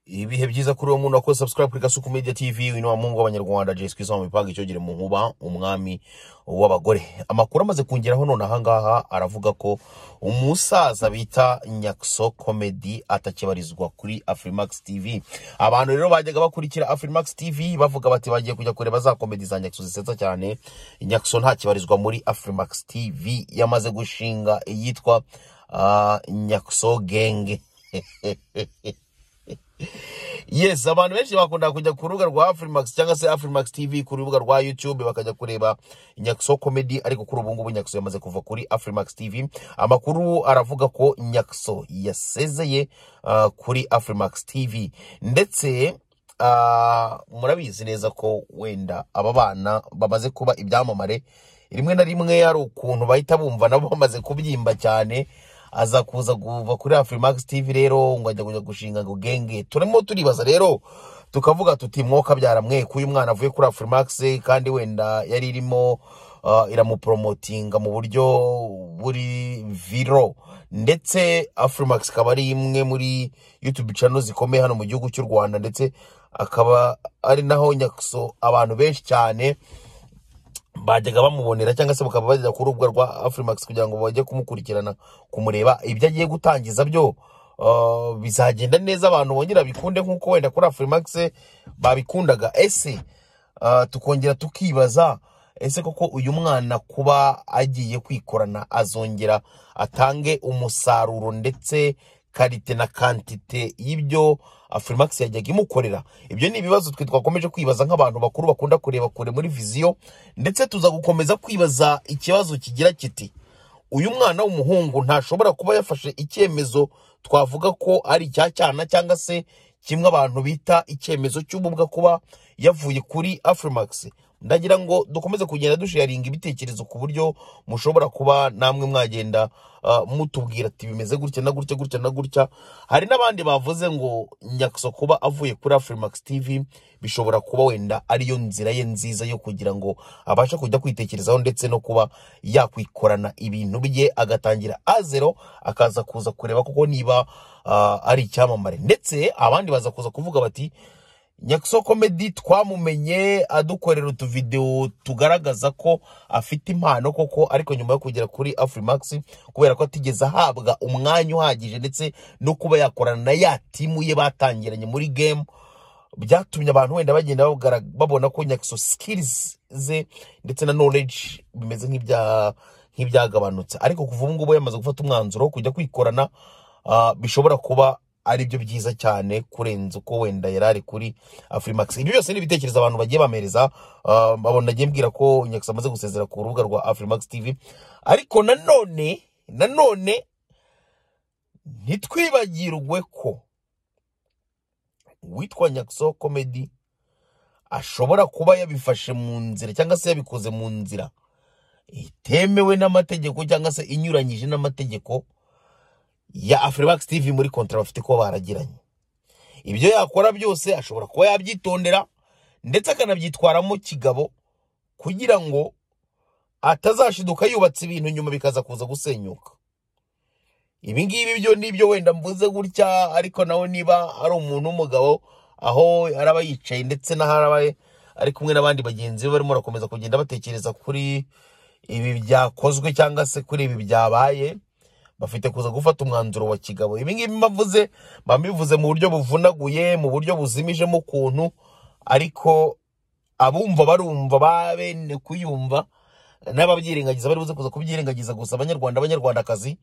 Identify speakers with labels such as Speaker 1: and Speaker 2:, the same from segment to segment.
Speaker 1: ibihe byiza kuri uwo muntu wakoze subscribe kuri gasuku media tv wino wa mungu w'abanyarwanda jay sikisa mu mipaga icyogere mu nkuba umwami w'abagore amakuru amaze kungeraho none ahangaha aravuga ko umusaza bita nyakso comedy atakibarizwa kuri afrimax tv abantu rero bajyaga bakurikira afrimax tv bavuga bati bagiye kujya kureba za komedi za nyakso zisetsa cyane nyakso ntakibarizwa muri afrimax tv yamaze gushinga iyitwa ah, nyakso genge yes abantu benshi bakunda kujya ku rubuga rwa afrimax cyangwa se afrimax tv ku rubuga rwa youtube bakajya kureba nyakso comedy ariko kuri ubu ngubu nyakso yamaze kuva kuri afrimax tv amakuru aravuga ko nyakso yasezeye ah, kuri afrimax tv ndetse ah, murabizi neza ko wenda aba bana bamaze kuba ibyamamare rimwe na rimwe hari ukuntu bahita bumva nabo bamaze kubyimba cyane aza kuza kuva kuri Afrimax TV rero ngo ajya kujya gushinga ngo genge turimo turibaza rero tukavuga tuti mwoka byaramwe uyu mwana avuye kuri Afrimax kandi wenda yari irimo uh, iramupromotinga mu buryo buri viro ndetse Afrimax ikaba ari imwe muri YouTube channel zikomeye hano mu gihugu cy'u Rwanda ndetse akaba ari naho nyakso abantu benshi cyane bajyaga bamubonera cyangwa se bakaba bajya ku rubuga rwa Afrimax kugira ngo bajye kumukurikirana kumureba ibyo agiye gutangiza byo uh, bizagenda neza abantu bongera bikunde nk'uko wenda kuri Afrimax babikundaga ese uh, tukongera tukibaza ese koko uyu mwana kuba agiye kwikorana azongera atange umusaruro ndetse karite na kantite y'ibyo Afrimax yajyaga imukorera ibyo ni ibibazo twe twakomeje kwibaza nk'abantu bakuru bakunda kureba kure muri viziyo ndetse tuza gukomeza kwibaza ikibazo kigira kiti uyu mwana w'umuhungu ntashobora kuba yafashe icyemezo twavuga ko ari icya cyana cyangwa se kimwe abantu bita icyemezo cy'ububwa kuba yavuye kuri Afrimax ndagira ngo dukomeze kugenda dusharinga ibitekerezo ku buryo mushobora kuba namwe mwagenda ah, mutubwira ati bimeze gutya na gutya gutya na gutya hari n'abandi bavuze ngo nyakso kuba avuye kuri Afrimax TV bishobora kuba wenda ariyo nzira ye nziza yo kugira ngo abashe kujya kwitekerezaho ndetse no kuba yakwikorana ibintu bye agatangira azero akaza kuza kureba koko niba ah, ari icyamamare ndetse abandi baza kuza kuvuga bati Nyakso Comedy twamumenye adukorera utuvideo tugaragaza ko afite impano koko ariko nyuma yo kugera kuri Afrimax kubera ko atigeze ahabwa umwanya uhagije ndetse no kuba yakorana na ya timu ye batangiranye muri game byatumye abantu wenda bagenda bagara- babona ko Nyakso skills ze ndetse na knowledge bimeze nk'ibya nk'ibyagabanutse ariko kuva ubu ngubu yamaze gufata umwanzuro wo kujya kwikorana ah, bishobora kuba ari byo byiza cyane kurenza uko wenda yari ari kuri Afrimax ibyo byose ni ibitekerezo abantu bagiye bamereza ah, babona nagiye mbwira ko Nyakso amaze gusezera ku rubuga rwa Afrimax TV ariko nanone nanone ntitwibagirwe ko witwa Nyakso Comedy ashobora kuba yabifashe mu nzira cyangwa se yabikoze mu nzira itemewe n'amategeko cyangwa se inyuranyije n'amategeko ya Afrimax TV muri kontra bafite kuba baragiranye ibyo yakora byose ashobora kuba yabyitondera ndetse akanabyitwaramo kigabo kugira ngo atazashiduka yubatse ibintu nyuma bikaza kuza gusenyuka ibi ngibi byo ni byo wenda mvuze gutya ariko nawe niba ari umuntu w'umugabo aho araba yicaye ndetse n'aho araba ari kumwe n'abandi bagenzi be barimo barakomeza kugenda batekereza kuri ibi byakozwe cyangwa se kuri ibi byabaye bafite kuza gufata umwanzuro wa kigabo ibi ngibi mbavuze mba mbivuze mu buryo buvunaguye mu buryo buzimijemo ukuntu ariko abumva barumva babene kuyumva n'ababyirengagiza bari buze kuza kubyirengagiza gusa abanyarwanda abanyarwandakazi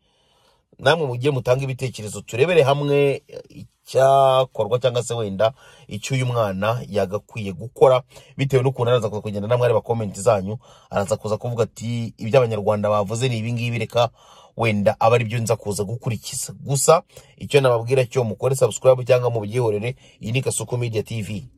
Speaker 1: namwe mugiye mutange ibitekerezo turebere hamwe icyakorwa cyangwa se wenda icyo uyu mwana yagakwiye gukora bitewe n'ukuntu araza kuza kugenda namwe areba komenti zanyu araza kuza kuvuga ati ibyo abanyarwanda bavuze ni ibi ngibi reka wenda aba ari byo nza kuza gukurikiza gusa icyo nababwira cyo mukore subscribe cyangwa mubyihorere iyi ni Kasuku Media TV